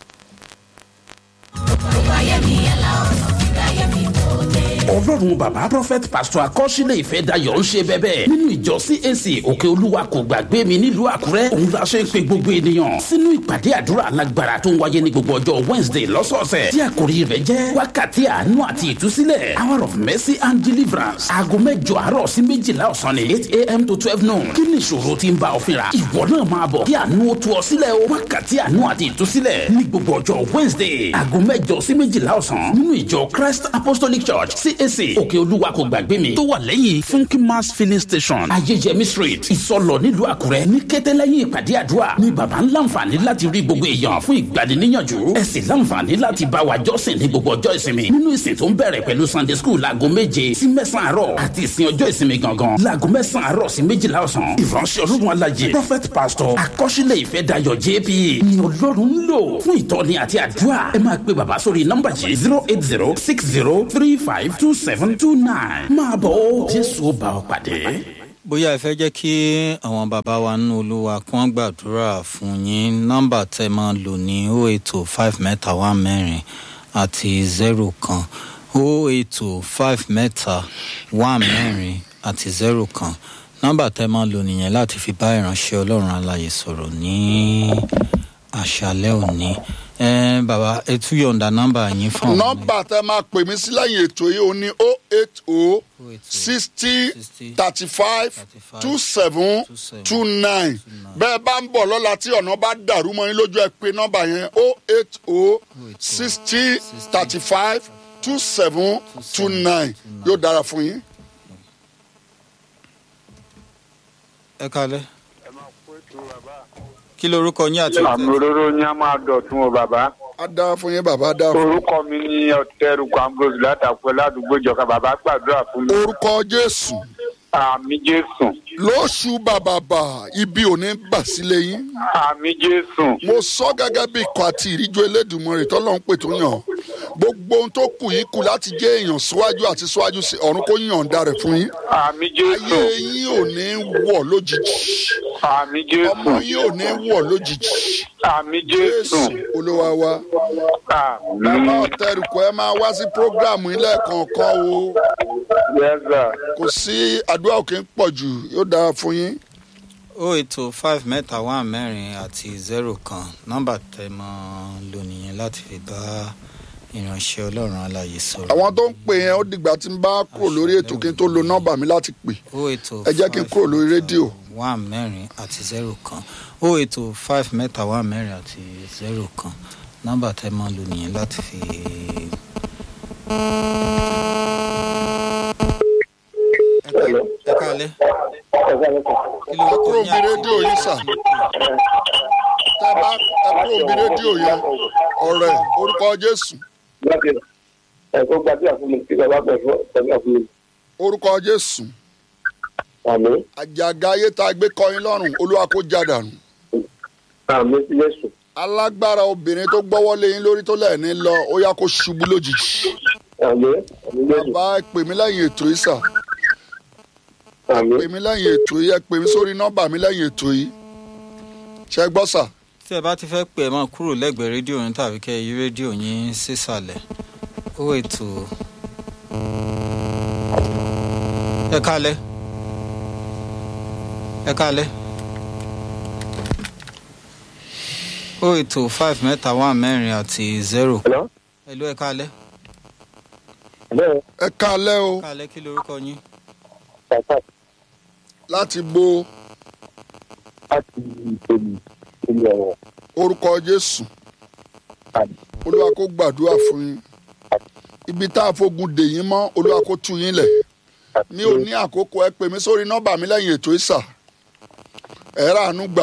ọlọ́run bàbá prophet pastor akọ́sílẹ̀ ìfẹ́ dayọ̀ ń ṣe bẹ́bẹ́ nínú ìjọ cac òkè olúwa kò gbàgbé mi nílùú àkúrẹ́ òun la ṣe ń pe gbogbo ènìyàn sínú ìpàdé àdúrà alágbára tó ń wáyé ní gbogbo ọjọ́ wednesday lọ́sọ̀ọ̀sẹ̀ tí àkòrí rẹ̀ jẹ́ wákàtí àánú àti ìtúsílẹ̀ hour of mercy and deliverance aago mẹ́jọ àárọ̀ sí méjìlá ọ̀sán ní eight am to twelve noon kí ni ìṣòro tí ń bá ọ fínra ìwọ náà máa bọ̀ kí àánú ó tú ọ sílẹ̀ o wákàtí àánú àti ìtúsílẹ̀ ní gbogbo ọjọ́ wednesday aago mẹ́jọ sí méjìlá ọ̀sán nínú ìjọ christ apostolic church cac òkè olúwa kò gbàgbé mi tó wà lẹ́yìn funky mass filling station ayéjẹmí street ìsọlọ nílùú àkúrẹ́ ní kété lẹ́yìn ìpàdé àdúrà ní baba ń láǹfààní láti rí gbogbo èèyàn fún ìgbaniníyànjú ẹ sì láǹfààní láti bá wa jọ́sìn ní gbogbo ọjọ́ ìsinmi nínú ìsìn tó ń bẹ̀rẹ̀ pẹ̀lú sunday school láago méje sí mẹ́sàn-án àárọ̀ àti ìsìn ọjọ́ ìsinmi gangan láago mẹ́sàn-án àárọ̀ sí méjìlá ọ̀sán ìránṣẹ́ ọlọ́run alájẹ prophet pastor akọ́ṣílẹ̀ ìfẹ́ dayọ̀ jp ni ọlọ́run ń lò fún ìtọ́ni àti àdúrà ẹ máa pe bàbá sórí nọ́mbà yìí zero eight zero six zero three five two seven two nine máa bọ̀ ó jésù ó bá ọ pàdé. bóyá ẹ fẹ́ jẹ́ kí àwọn bàbá wa nínú olúwa kí wọ́n gbàdúrà fún yín nọ́mbà tẹ́ máa lò ní o ètò five mẹ́ta wá mẹ́rin àti zero kan o ètò five mẹ́ta wá mẹ́rin àti zero kan nọ́mbà tẹ́ máa lò nìyẹn láti fi bá ìránṣẹ́ ọlọ́run alàyè sọ̀rọ̀ ní àṣálẹ́ òní ẹ bàbá ẹ tún yọ̀ǹda nọ́mbà yín fún àwọn nọ́mbà tẹ máa pè mí sí lẹ́yìn ètò yìí ó ní o eight o sixty thirty five two seven two nine bẹ́ẹ̀ bá ń bọ̀ lọ́la tí ọ̀nà bá dàrú mọ́ yín lójú ẹ pé nọ́mbà yẹn o eight o sixty thirty five two seven two nine yóò dára fún yín. ẹ kalẹ́ kí lorúkọ yín àti àmì òróró ni a máa dọ̀tún o bàbá. á dára fún yín bàbá á dára fún yín. orúkọ mi ni ọ̀tẹ̀rùkọ ambrose látàpọ̀ ládùúgbò ìjọba bàbá gbàdúrà fún mi. orúkọ jésù àmì jésù lóṣù bàbàbà ibi ò ní bà sílé yín. àmì jésù mo sọ gẹ́gẹ́ bí ikọ̀ àti ìríjú elédùnmọ̀rẹ̀ tọ́lọ́run pè tó yàn gbogbo ohun tó kù yín kù láti jẹ́ èèyàn síwájú àti síwájú sí ọ̀run kó yànda rẹ̀ fún yín. àmì jésù ayé yín ò ní wọ̀ lójijì àmì jésù ọmọ yín ò ní wọ̀ lójijì àmì jésù jésù olúwa wa. bàbá àmì ọ̀tẹ̀rùkọ ẹ máa wá sí prógráàmù ilé kọ̀ọ̀kan o yẹ́sà kò sí àdúrà òkè ń pọ̀ jù yóò dára fún yín. o ètò five mẹ́ta wá mẹ́rin àti zero kan nọ́mbà tẹ́ mọ́ lò nìyẹn láti fi bá ìránṣẹ́ ọlọ́run alàyè sọ̀rọ̀. àwọn tó ń pè yẹn ó dìgbà tí n bá kúrò lórí ètò kí n tó lo nọ́mbà mi láti pè o ètò ẹ jẹ́ kí n kúrò lórí rédíò. wá mẹ́rin àti zero kan o ètò five mẹ́ta wá mẹ́rin àti zero kan nọ́mbà tẹ́ mọ́ lò nìyẹn láti fi. ẹ ká- ẹ káalẹ́ kí ló ẹ kọ kúrò yín bí àti rédíò yín sà tẹ bá ẹ kúrò bí rédíò yẹn ọ̀rẹ́ orúkọ jésù láti ẹ̀kọ́ gbàdúrà fún mi kí bàbá pẹ̀lú gbàdúrà fún mi. orúkọ jésù àmì àjàgà ayé tá a gbé kọyín lọ́rùn olúwa kó jádànù àmì sí yéṣù alágbára obìnrin tó gbọ́wọ́ lé yín lórí tó lẹ́ẹ̀ni lọ ó yá kó ṣubú lójijì àmì àmì yéṣù bàbá ẹ pè mí lẹ́yìn ètò yìí sà àmì pè mí lẹ́yìn ètò yìí ẹ pè mí sórí nọ́mbà mi lẹ́yìn ètò yìí ṣe gbọ́ sà tí ẹ bá ti fẹ́ pè é máa kúrò lẹ́gbẹ̀ẹ́ rédíò yín tàbí kẹ́ ẹ yí rédíò yín sísàlẹ̀ ó ètò ẹ kálẹ̀ ẹ kálẹ̀ ó ètò five mẹ́ta wá mẹ́rin àti zero hello ẹ̀lú ẹ kálẹ̀ hello ẹ kálẹ́ o kálẹ̀ kí lorúkọ yín bàbá láti bo láti ìpèlú ìlú ọ̀rọ̀ orúkọ jésù àmì olúwa kó gbàdúrà fún yín ibi tá a fogun dè yín mọ́ olúwa kó tú yín lẹ̀ mi ò ní àkókò ẹ pè mí sórí nọ́mbà mi lẹ́yìn ètò ìsà ẹ ráàánú gbà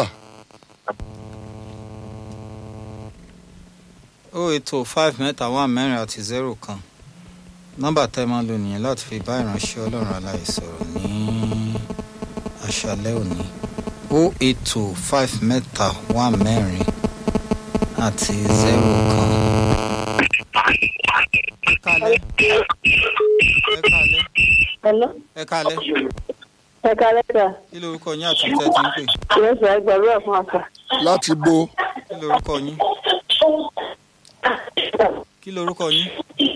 ó ètò five mẹ́ta wá mẹ́rin àti zero kan nọ́mbà tẹ́ máa lò nìyẹn láti fi bá ìránṣẹ́ ọlọ́run aláì sọ̀rọ̀ ní àṣálẹ́ òní ó ètò five mẹ́ta wá mẹ́rin àti zero kan. ẹ kálẹ́ ẹ kálẹ́ Hello. ẹ kálẹ́ Ẹ kalẹ́ sà. kí lorúkọ yín àti tẹ́ ti ń pè Ìyẹn sà ẹ gbàdúrà fún àṣà. láti bo kí lorúkọ yín kí lorúkọ yín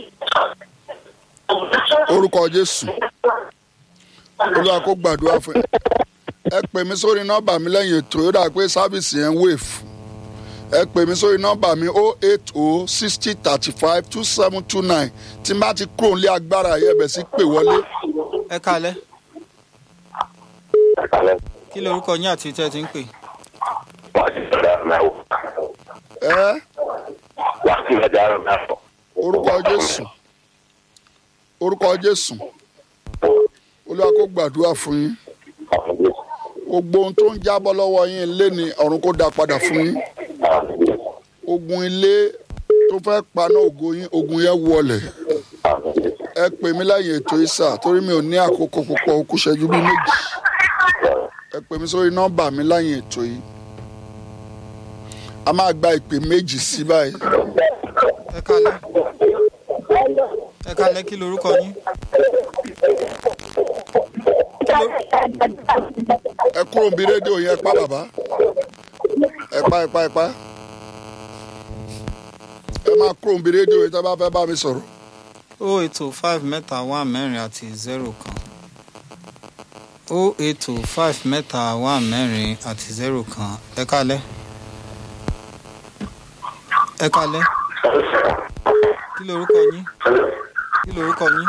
orúkọ jésù olúwa kó gbàdúrà fún yín ẹ pè mí sórí nọ́mbà mi lẹ́yìn ètò yóò dà pé sáfìsì yẹn wave ẹ pè mí sórí nọ́mbà mi o eight o sixty thirty five two seven two nine tí n bá ti kúrò nílé agbára yẹ bẹ̀ sí pè wọlé ẹ kálẹ́ àkàlẹ̀ kí lorúkọ yín àti tẹ́ ti ń pè wà á ti sọ̀rọ̀ mẹ́wọ̀ ẹ wà á ti sọ̀rọ̀ mẹ́wọ̀. orúkọ jésù orúkọ jésù olúwa kó gbàdúrà fún yín àmì yéṣù gbogbo ohun tó ń jábọ́ lọ́wọ́ yín lé ní ọ̀run kó dá padà fún yín àmì yéṣù ogun ilé tó fẹ́ paná ògo yín ogun yẹn wọlẹ̀ àmì yéṣù ẹ pè mí lẹ́yìn ètò ìsà torí mi ò ní àkókò púpọ̀ ó kù ṣẹ́jú bíi méjì ẹ pè mí sórí nọ́mbà mi lẹ́yìn ètò yìí a máa gba ìpè méjì sí báyìí ẹ kálẹ́ ẹ kalẹ́ kí lorúkọ yín. ẹ kúrò níbi rédíò yẹn pa bàbá ẹ pa ẹ pa ẹ pa ẹ máa kúrò níbi rédíò yẹn tí a bá fẹ́ bá mi sọ̀rọ̀. o ètò five mẹ́ta wà mẹ́rin àti zero kan o ètò five mẹ́ta wà mẹ́rin àti zero kan ẹ kalẹ́ ẹ kalẹ́ kí lorúkọ yín kí lorúkọ yín.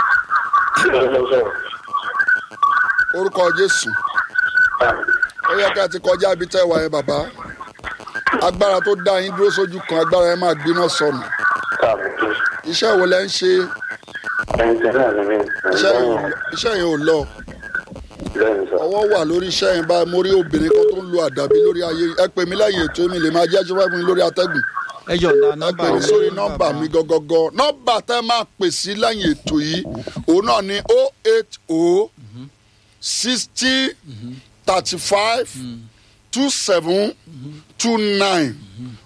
orúkọ jésù ó yẹ ká ti kọjá ibi tẹ́ wà yẹn bàbá agbára tó dá yín dúró sójú kan agbára yẹn máa gbiná sọnù iṣẹ́ wo lẹ́ ń ṣe iṣẹ́ yẹn- iṣẹ́ yẹn ò lọ ọwọ́ wà lórí iṣẹ́ yẹn báyìí mo rí obìnrin kan tó ń lo àdàbí lórí ayé ẹ pè mí lẹ́yìn ètò mi lè máa jẹ́ ṣọ́fẹ́ fún mi lórí atẹ́gùn ẹ yọ̀ǹda ẹ nọ́mbà pè mí yín sórí fún nọ́mbà bàbá. mi gọgọgọ nọ́mbà tẹ́ máa pè sí lẹ́yìn ètò yìí òun náà ni o eight o sixty thirty five two seven two nine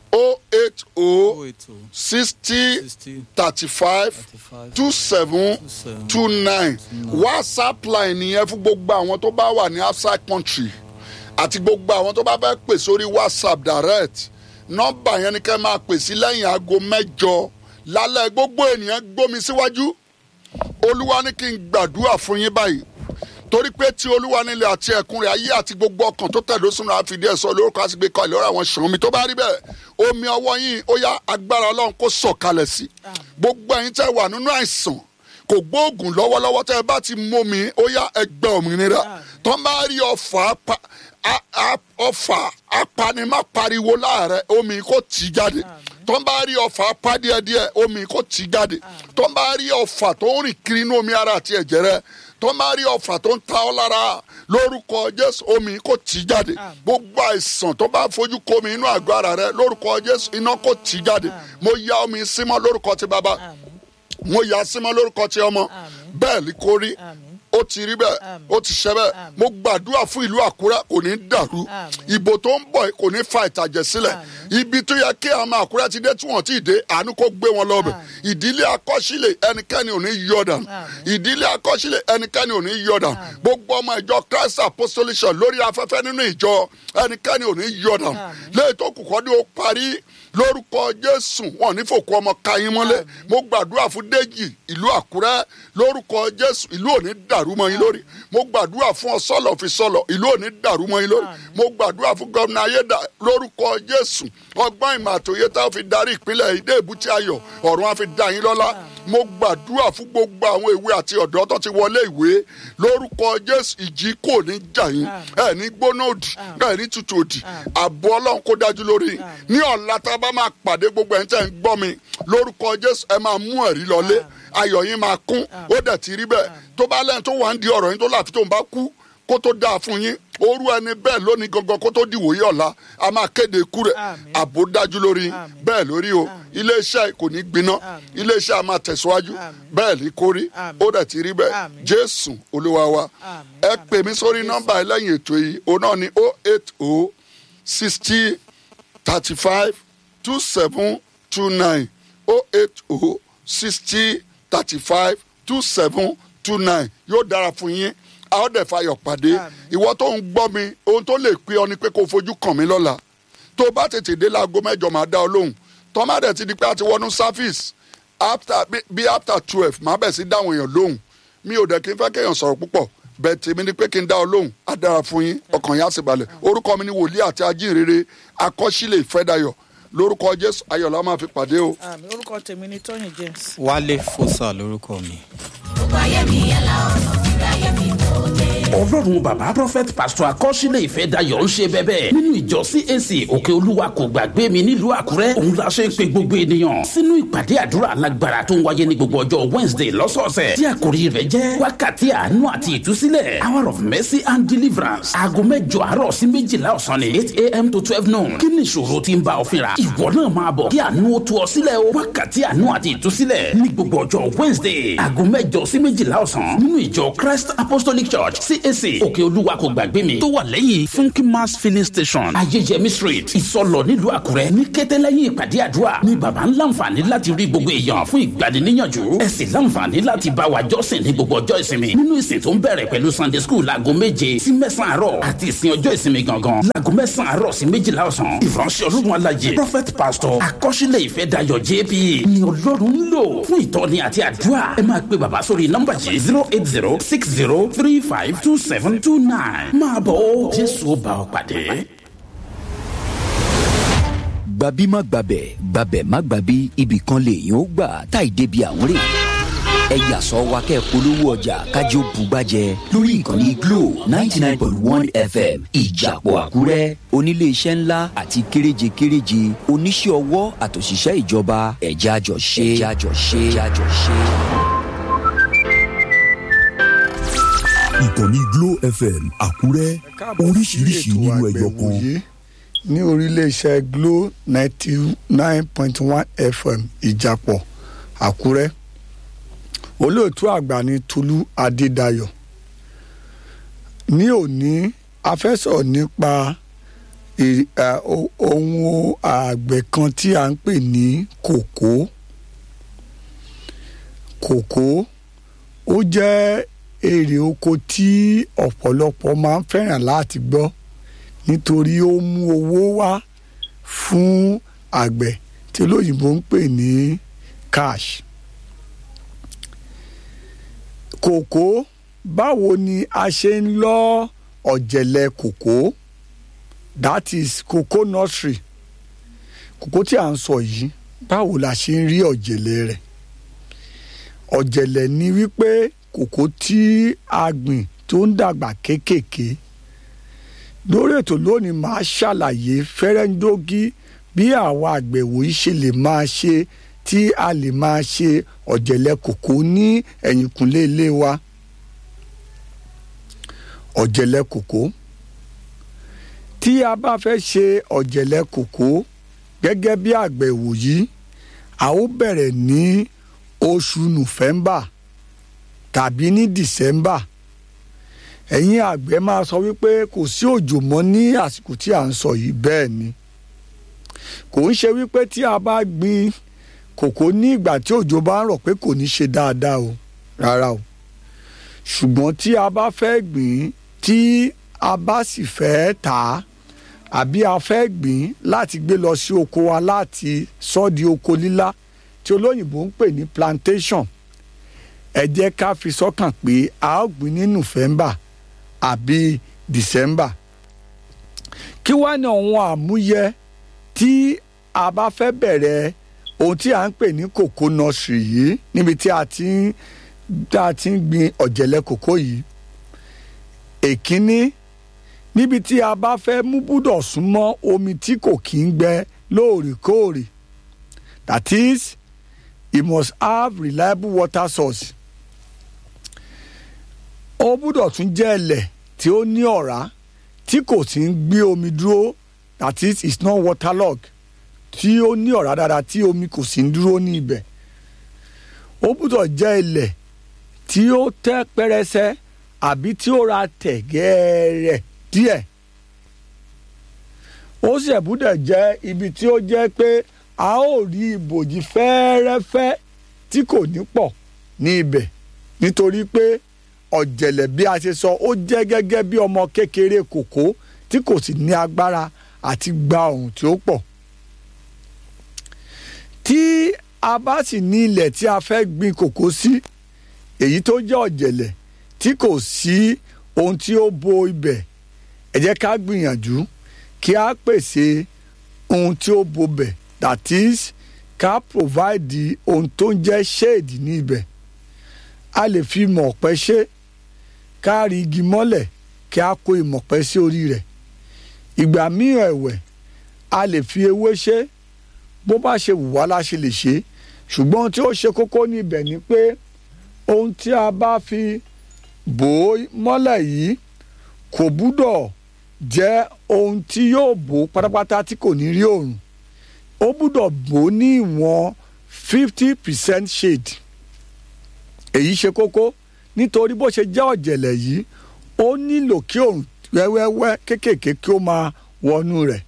o eight o o ètò sixty sixty thirty five thirty-five two seven seven two nine whatsapp line nìyẹn fún gbogbo àwọn tó bá wà ní outside country àti gbogbo àwọn tó bá fẹ́ pè sórí whatsapp direct nọ́mbà yẹn ni kẹ́ máa pè sí lẹ́yìn aago mẹ́jọ lálẹ́ gbogbo ènìyàn gbómi síwájú olúwa ní kí n gbàdúrà fún yín báyìí torí pé tí olúwa nílẹ̀ àti ẹ̀kún rẹ̀ ayé àti gbogbo ọkàn tó tẹ̀dó sínú àfìdí ẹ̀ sọ lórúkọ àti gbé kọ́ ìlọ́rọ̀ àwọn ṣàn omi tó bá rí bẹ́ẹ̀ omi ọwọ́ yín ó yá agbára ọlọ́run kó sọ̀kalẹ̀ sí gbogbo ẹ̀yin tẹ́ wà nínú àìsàn kò gbóògùn lọ́wọ́lọ́wọ́ tẹ́ ẹ bá ti mú mi ó yá ẹgbẹ́ òmìnira tó ń bá rí ọfà pa- a- a- ọfà apanimapariwo láàrẹ omi kò tì jáde tó ń bá rí ọfà apá díẹ̀díẹ̀ omi kò tì jáde tó ń bá rí ọfà tó ń rìn kiri inú omi ara àti ẹ̀jẹ̀ rẹ tó ń bá rí ọfà tó ń ta ọ́ lára lórúkọ jésù omi kò tì jáde gbogbo àìsàn tó bá fojú komi inú àgọ́ ara rẹ lórúkọ jésù iná kò tì jáde mo ya omi símọ́ lórúkọ ti bàbá mo yà á símọ́ lórúkọ ti ọmọ bẹ́ẹ̀ ni kò rí ó ti rí bẹ́ẹ̀ ó ti ṣe bẹ́ẹ̀ mo gbàdúrà fún ìlú àkúrẹ́ kò ní dàrú ìbò tó ń bọ̀ kò ní fa ìtàjẹ̀ sílẹ̀ ibi tó yẹ kí àwọn àkúrẹ́ ti dé tí wọ́n ti dé àánú kó gbé wọn lọ́bẹ̀ ìdílé akọ́sílẹ̀ ẹnikẹ́ni ò ní yọ̀dàn ìdílé akọ́sílẹ̀ ẹnikẹ́ni ò ní yọ̀dàn gbogbo ọmọ ìjọ christ apostolic church lórí afẹ́fẹ́ nínú ìjọ ẹnikẹ́ni ò ní yọ̀dàn lẹ́yìn tó kù kọ́ ni ó parí lórúkọ jésù wọn ní fòkú ọmọ kayin mọ́lẹ̀ mo gbàdúrà fún déjì ìlú àkúrẹ́ lórúkọ jésù ìlú ò ní dàrú mọ́ yín lórí mo gbàdúrà fún ọsọlọ fi sọlọ ìlú ò ní dàrú mọ́ yín lórí mo gbàdúrà fún gómìnà ayédà lórúkọ jésù ọgbọ́n ìmọ̀ àtòyé tá a fi darí ìpínlẹ̀ ìdè èbúté ayọ̀ ọ̀run á fi dá yín lọ́lá mo gbàdúrà fún gbogbo àwọn ìwé àti ọ̀dọ́ tó ti wọlé ìwé lórúkọ jésù ìjì kò ní jà yín ẹ ní gbóná òdì ẹ ní tutù òdì ààbò ọlọ́run kó dájú lórí yín. ní ọ̀la tá a bá máa pàdé gbogbo ẹ̀ ń tẹ̀ ń gbọ́ mi lórúkọ jésù ẹ máa mú ẹ̀rí lọlé ayọ̀ yín máa kún ó dẹ̀ ti rí bẹ́ẹ̀ tó bá lẹ́yìn tó wà ń di ọ̀rọ̀ yín tó láfi tó ń bá kú kó tó dáa fún yín orú ẹni bẹ́ẹ̀ lónìí gangan kó tó dìwòye ọ̀la a máa kéde ikú rẹ̀ àbò dájú lórí yín bẹ́ẹ̀ lórí o iléeṣẹ́ kò ní gbiná iléeṣẹ́ a máa tẹ̀síwájú bẹ́ẹ̀ ní kórí ó dẹ̀ ti rí bẹ́ẹ̀ jésù olúwa wa ẹ pè mí sórí nọ́mbà ẹ lẹ́yìn ètò yìí òun náà ni o eight o sixty thirty five two seven two nine o eight o sixty thirty five two seven two nine yóò dára fún yín a ó dẹ̀ fayọ̀ pàdé ìwọ tó ń gbọ́ mi ohun tó lè pé ọ ni pé kó o fojú kàn mí lọ́la tó o bá tètè dé láago mẹ́jọ máa dá ọ lóhùn tọ́mádẹ̀ ti di pé a ti wọnú service after bí- bí after twelve máa bẹ̀ sí dáhùn èèyàn lóhùn mi ò dẹ̀ kí n fẹ́ kéèyàn sọ̀rọ̀ púpọ̀ bẹ́ẹ̀ tèmi ni pé kí n dá ọ lóhùn á dára fún yín ọkàn yín á sì balẹ̀ orúkọ mi ni wòlíì àti ajínrere akọ́sílẹ̀ ìfẹ́dayọ̀ lórúkọ jésù ayọ̀lá máa fi pàdé o. àmì orúkọ tèmi ni tóyìn james. wálé fòsà lórúkọ mi. ọlọ́run bàbá prophet pastor akọ́sílẹ̀ ìfẹ́ dayọ̀ ń ṣe bẹ́bẹ́ nínú ìjọ cac òkè olúwa kò gbàgbé mi nílùú àkúrẹ́ òun la ṣe ń pe gbogbo ènìyàn sínú ìpàdé àdúrà alágbára tó ń wáyé ní gbogbo ọjọ́ wednesday lọ́sọ̀ọ̀sẹ̀ tí àkòrí rẹ̀ jẹ́ wákàtí àánú àti ìtúsílẹ̀ hour of mercy and deliverance aago mẹ́jọ àárọ̀ sí méjìlá ọ̀sán ní eight am to twelve noon kí ni ìṣòro tí ń bá ọ fínra ìwọ náà máa bọ̀ kí àánú ó tú ọ sílẹ̀ o wákàtí àánú àti ìtúsílẹ̀ ní gbogbo ọjọ́ wednesday aago mẹ́jọ sí méjìlá ọ̀sán nínú ìjọ christ apostolic church cac òkè olúwa kò gbàgbé mi tó wà lẹ́yìn funky mass filling station ayéyẹmí street ìsọlọ nílùú àkúrẹ́ ní kété lẹ́yìn ìpàdé àdúrà ní baba ń láǹfààní láti rí gbogbo èèyàn fún ìgbaniníyànjú ẹ sì láǹfààní láti bá wa jọ́sìn ní gbogbo ọjọ́ ìsinmi nínú ìsìn tó ń bẹ̀rẹ̀ pẹ̀lú sunday school láago méje sí mẹ́sàn-án àárọ̀ àti ìsìn ọjọ́ ìsinmi gangan láago mẹ́sàn-án àárọ̀ sí méjìlá ọ̀sán ìránṣẹ́ ọlọ́run alájẹ prophet pastor akọ́ṣílẹ̀ ìfẹ́ dayọ̀ jp ni ọlọ́run ń lò fún ìtọ́ni àti àdúrà ẹ máa pe bàbá sórí nọ́mbà yìí zero eight zero six zero three five two seven two nine máa bọ̀ ó jésù ó bá ọ pàdé. gbabi má gbabẹ̀ gbabẹ̀ má gbabi ibì kan lèèyàn ó gbà táì débi àwọn rè ẹ yàsọ wa kẹ́ polówó ọjà kájọ bugbàjẹ lórí ìkànnì glo ninety nine point one fm ìjàpọ̀ àkúrẹ́ oníléeṣẹ́ ńlá àti kéréje kéréje oníṣẹ́ ọwọ́ àtòṣìṣẹ́ ìjọba ẹ̀já jọ ṣe ẹ̀já jọ ṣe ẹ̀já jọ ṣe. ìkànnì glo fm àkúrẹ́ oríṣiríṣi nínú ẹyọ kan. ní orílẹ̀-iṣẹ́ glo ninety nine point one fm ìjàpọ̀ àkúrẹ́ olóòtú àgbà ní tolú adédayọ̀ ní òní a fẹ́ sọ̀rọ̀ nípa ohun àgbẹ̀ kan tí a ń pè ní kòkó kòkó ó jẹ́ èrè oko tí ọ̀pọ̀lọpọ̀ máa ń fẹ́ràn láti gbọ́ nítorí ó mú owó wá fún àgbẹ̀ tí olóyìnbó ń pè ní cash kòkó báwo ni a ṣe ń lọ ọ̀jẹ̀lẹ̀ kòkó that is cocoa nursery kòkó tí a ń sọ yìí báwo la ṣe ń rí ọ̀jẹ̀lẹ̀ rẹ̀ ọ̀jẹ̀lẹ̀ ni wípé kòkó tí a gbìn tó ń dàgbà kéékèèké lórí ètò lónìí máa ṣàlàyé fẹ́rẹ́ńdógí bí àwa àgbẹ̀ wòye ṣe lè máa ṣe tí a lè máa ṣe ọ̀jẹ̀lẹ̀ kòkó ní ẹ̀yìnkùnlé ilé wa ọ̀jẹ̀lẹ̀ kòkó tí a bá fẹ́ ṣe ọ̀jẹ̀lẹ̀ kòkó gẹ́gẹ́ bí àgbẹ̀ wòyí a ó bẹ̀rẹ̀ ní oṣù nùfẹ́mbà tàbí ní dìsẹ́mbà ẹ̀yin àgbẹ̀ máa sọ wípé kò sí òjò mọ́ ní àsìkò tí à ń sọ yìí bẹ́ẹ̀ ni kò ń ṣe wípé tí a bá gbin kòkó ní ìgbà tí òjò bá ń rọ̀ pé kò ní ṣe dáadáa o rárá o ṣùgbọ́n tí a bá fẹ́ gbìn tí a bá sì fẹ́ tà á àbí a fẹ́ gbìn láti gbé lọ sí oko wa láti sọ di oko lílá tí olóyìnbó ń pè ní plantation ẹ jẹ́ ká fi sọ́kàn pé a ó gbìn ní november àbí december kí wá ní àwọn àmúyẹ tí a bá fẹ́ bẹ̀rẹ̀ ohun tí a ń pè ní kòkó nursery yìí níbi tí a ti ń tá a ti ń gbin ọ̀jẹ̀lẹ̀ kòkó yìí èkínní níbi tí a bá fẹ́ mú búdọ̀ súnmọ́ omi tí kò kí ń gbẹ lóòrèkóòrè that is it must have reliable water source ó búdọ̀ tún jẹ́ ẹlẹ̀ tí ó ní ọ̀rá tí kò sì ń gbé omi dúró that is it's not waterlogged tí ó ní ọ̀rá dáadáa tí omi kò sì ń dúró ní ibẹ̀ ó gbúdọ̀ jẹ́ ilẹ̀ tí ó tẹ́ pẹrẹsẹ àbí tí ó ra tẹ̀ gẹ́ẹ́rẹ́ díẹ̀ ó sì gbúdọ̀ jẹ́ ibi tí ó jẹ́ pé a ó rí ibòjì fẹ́ẹ́rẹ́fẹ́ tí kò ní pọ̀ ní ibẹ̀ nítorí pé ọ̀jẹ̀lẹ̀ bí a ṣe sọ ó jẹ́ gẹ́gẹ́ bí ọmọ kékeré kòkó tí kò sì ní agbára àti gba ohun tí ó pọ̀ tí a bá sì ní ilẹ̀ tí a fẹ́ gbin kòkó sí èyí tó jẹ́ ọ̀jẹ̀lẹ̀ tí kò sí ohun tí ó bo ibẹ̀ ẹ jẹ́ ká gbìyànjú kí a pèsè ohun tí ó bo bẹ̀ that is ká provide ohun tó ń jẹ́ shade ní ibẹ̀ a lè fi mọ̀ọ́pẹ́ ṣe ká rí igi mọ́lẹ̀ kí a kó ìmọ̀ọ́pẹ́ sí orí rẹ̀ ìgbà mìíràn ẹ̀wẹ̀ a lè fi ewé ṣe bó bá ṣe wù wá la ṣe lè ṣe ṣùgbọ́n ohun tí ó ṣe kókó níbẹ̀ ni pé ohun tí a bá fi bò ó mọ́lẹ̀ yìí kò gbúdọ̀ jẹ́ ohun tí yóò bò ó pátápátá tí kò ní rí òòrùn ó gbúdọ̀ bò ó ní ìwọ̀n fifty percent shade èyí ṣe kókó nítorí bó ṣe jẹ́ ọ̀jẹ̀lẹ̀ yìí ó nílò kí òrùn wẹ́wẹ́wẹ́ kéékèèké kí ó máa wọnú rẹ̀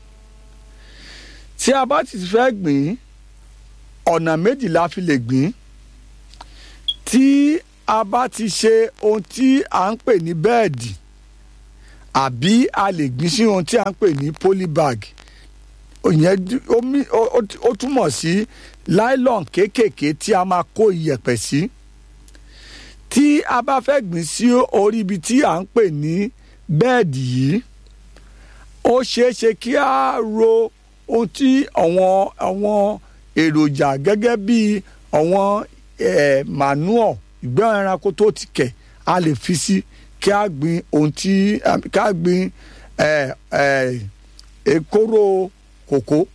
tí a bá ti fẹ́ gbìn ọ̀nà méjì la fi lè gbìn tí a bá ti ṣe ohun tí à ń pè ní bẹ́ẹ̀dì àbí a lè gbìn sí ohun tí à ń pè ní polybag ìyẹn ó túmọ̀ sí nylon kéékèèké tí a máa kó iyẹ̀pẹ̀ sí tí a bá fẹ́ gbìn sí orí ibi tí à ń pè ní bẹ́ẹ̀dì yìí ó ṣeé ṣe kí a ro ohun tí àwọn àwọn èròjà gẹ́gẹ́ bí àwọn manure ìgbẹ́ ẹranko tó ti kẹ̀ a lè fi sí kí a gbìn ohun tí kí a gbìn èkóró kòkó